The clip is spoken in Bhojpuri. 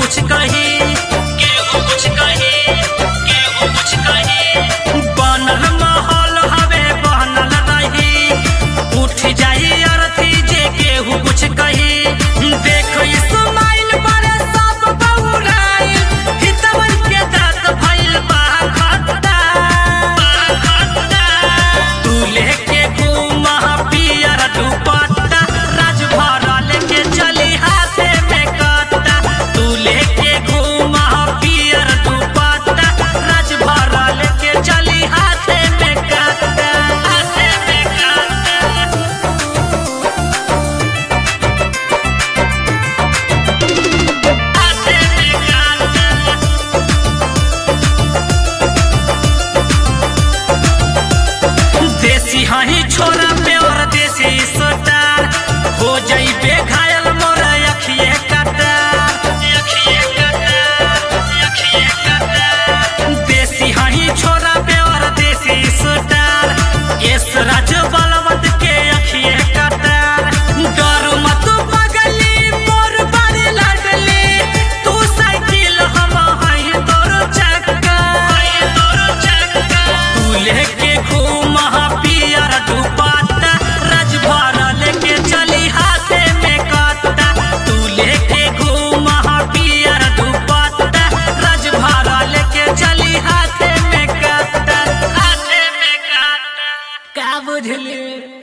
कुछ कही केहू कुछ कही केहू कुछ कही बनल माहौल हवे बनल रही उठ जाई अरथी जे केहू कुछ कही देखो इस्माइल बड़े सब बउराइल हितवन के दांत भइल बा खट्टा तू लेके घूमा पियर दुपट्टा राज भरा लेके चली हाथे में कट्टा तू लेके घूमा पियर दुपट्टा राज भरा लेके चली हाथे में कट्टा हाथे में कट्टा हाथे में कट्टा देसी हाही छोरा पे और देसी सोटार हो जाइबे घायल मोर अखिए कटार अखिए कटार अखिए कटार देसी हाही छोरा पे और देसी सोटार एस राज बलवंत के अखिए कटार डर मत बगली मोर बड़ी लाडली तू साइकिल हम हई तोर चक्का हई तोर चक्का तू लेके घूमा पियर दुपट्टा रज भरा लेके चली हाथे में कट्टा तू लेके घूमा पियर दुपट्टा रज भरा लेके चली हाथे में कट्टा हाथे में कट्टा का बुझली